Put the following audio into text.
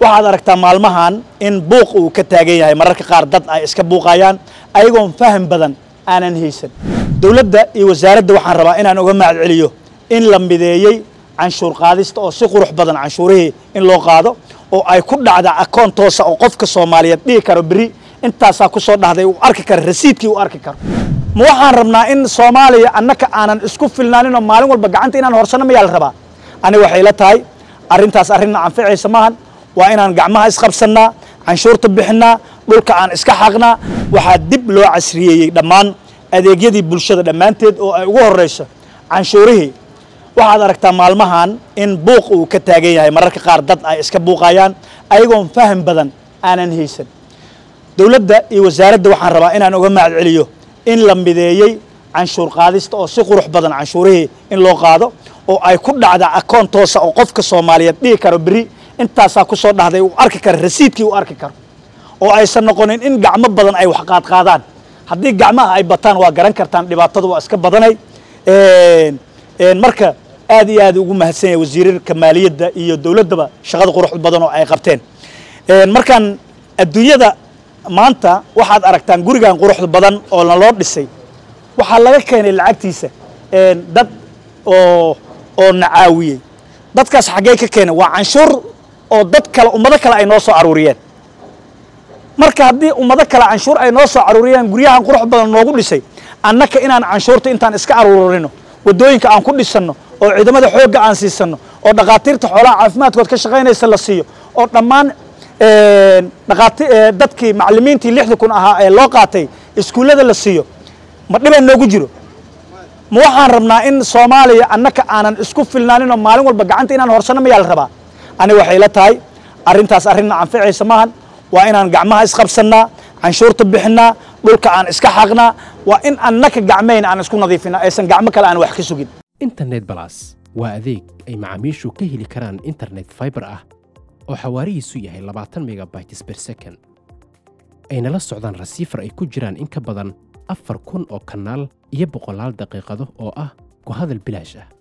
waxaad aragtaa maalmahan in buuq uu ka taagan yahay mararka qaar dad ay iska buuqayaan ayagoon faham badan aanan haysan dowladda iyo wasaaradda waxaan rabaa inaan uga mahad celiyo in la mideeyey canshuur qaadista oo si qurux badan canshuurihii in loo qaado oo ay ku dhacda akoon toosa oo qofka soomaaliyeed dhihi karo beri intaasaa ku soo dhahday uu arki karo rasiidkii uu arki karo ma waxaan rabnaa in soomaaliya annaka aanan isku filnaanin oo maalin walba gacanta inaan horsano mayaa la rabaa aniga waxay la tahay arrintaas arrinna anficaysa maahan waa inaan gacmaha isqabsannaa canshuurta bixinnaa dhulka aan iska xaqnaa waxaa dib loo casriyeeyey dhammaan adeegyadii bulshada dhammaanteed oo ay ugu horrayso canshuurihii waxaad aragtaa maalmahan in buuq uu ka taagan yahay mararka qaar dad ay iska buuqayaan ayagoon faham badan aanan haysan dowladda iyo wasaaradda waxaan rabaa inaan uga mahad celiyo in la mideeyey canshuur qaadista oo si qurux badan canshuurihii in loo qaado oo ay ku dhacda akoon toosa oo qofka soomaaliyeed dhihi karo beri intaasaa ku soo dhahday uu arki karo rasiidkii uu arki karo oo aysan noqonin in gacmo badan ay wax qaadqaadaan haddii gacmaha ay bataan waa garan kartaan dhibaatadu waa iska badanay marka aad iyo aad ugu mahadsan yahay wasiirarka maaliyadda iyo dowladdaba shaqada qurux badan oo ay qabteen markaan adduunyada maanta waxaad aragtaan gurigan quruxda badan oo naloo dhisay waxaa laga keenay lacagtiisa dad oo oo nacaawiyey dadkaas xaggee ka keenay waa canshuur oo dad kale ummado kale ay noo soo aruuriyeen marka haddii ummado kale canshuur ay noo soo aruuriyeen guryahan qurux badan noogu dhisay annaka inaan canshuurta intaan iska aruurino waddooyinka aan ku dhisanno oo ciidamada xoogga aan siisanno oo dhakhaatiirta xoolaha caafimaadkood ka shaqaynaysa la siiyo oo dhammaan dhaqaati dadkii macallimiintii lixda kun ahaa ee loo qaatay iskuullada la siiyo ma dhibay noogu jiro ma waxaan rabnaa in soomaaliya annaka aanan isku filnaanin oo maalin walba gacanta inaan horsano mayaa la rabaa aniga waxay la tahay arrintaas arrinna anficaysa maahan waa inaan gacmaha isqabsannaa canshuurta bixinnaa dhulka aan iska xaqnaa waa in annaka gacmayn aan isku nadiifinaa aysan gacmo kale aan wax ka sugin internet balas waa adeeg ay macaamiishu ka heli karaan internet fiber ah oo xawaarihiisu yahay labaatan megabytes per second ayna la socdaan rasiifar ay ku jiraan in ka badan afar kun oo kanaal iyo boqolaal daqiiqado oo ah ku hadal bilaash ah